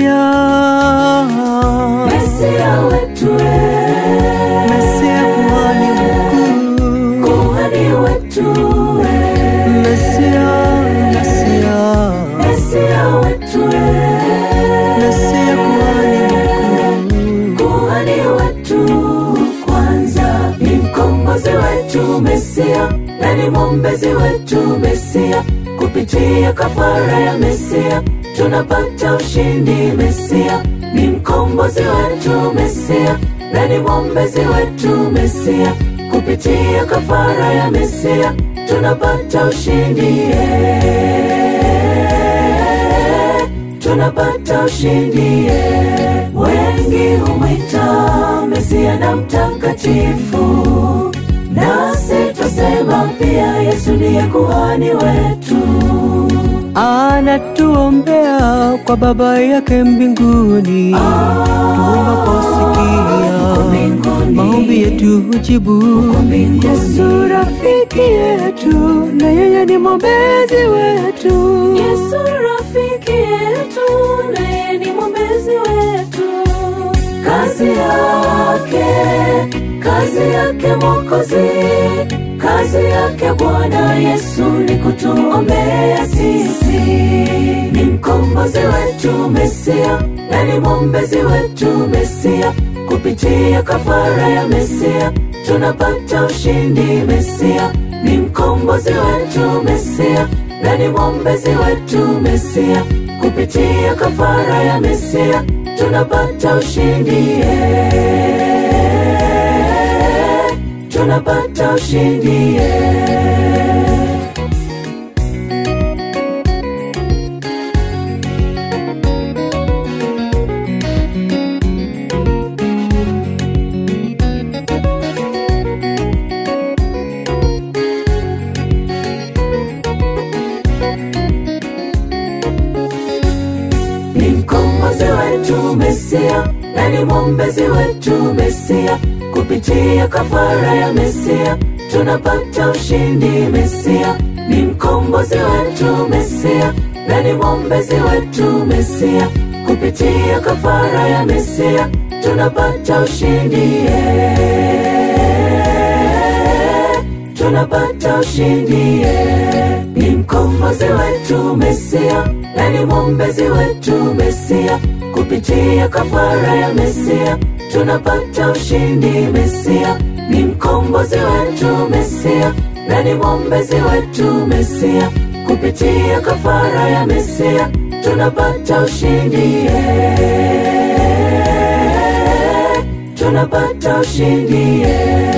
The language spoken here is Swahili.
Mesia, Mesia wetu we, Mesia kuhani mkuu, kuhani wetu we, Mesia, Mesia, Mesia wetu we, Mesia kuhani mkuu, kuhani wetu kwanza ni mkombozi wetu Mesia na ni mwombezi wetu Mesia. Kupitia kafara ya Mesia tunapata ushindi. Mesia ni mkombozi wetu Mesia na ni mwombezi wetu Mesia. Kupitia kafara ya Mesia tunapata ushindi yeah. tunapata ushindi yeah. Wengi humwita Mesia na mtakatifu, nasi twasema pia Yesu ndiye kuhani wetu. anatuombea kwa Baba yake mbinguni. Tunaposikia mbinguni. maombi yetu hujibu. mbinguni. Yesu rafiki yetu, na yeye ni mwombezi wetu. Yesu rafiki yetu, na yeye ni mwombezi wetu. Kazi yake, kazi yake Mwokozi, kazi yake Bwana Yesu ni kutuombea sisi. Ni mkombozi wetu Mesia, na ni mwombezi wetu Mesia. Kupitia kafara ya Mesia tunapata ushindi. Mesia ni mkombozi wetu Mesia, na ni mwombezi wetu Mesia. Kupitia kafara ya Mesia tunapata ushindi yeah. tunapata ushindi yeah. ni mkombozi wetu Mesia na ni mwombezi wetu Mesia. Kupitia kafara ya Mesia tunapata ushindi. Mesia ni mkombozi wetu Mesia na ni mwombezi wetu Mesia. Kupitia kafara ya Mesia tunapata ushindi yeah. tunapata ushindi yeah. ni mkombozi wetu Mesia na ni mwombezi wetu Mesia. Kupitia kafara ya Mesia tunapata ushindi. Mesia ni mkombozi wetu Mesia na ni mwombezi wetu Mesia. Kupitia kafara ya Mesia tunapata ushindi yeah. tunapata ushindi yeah.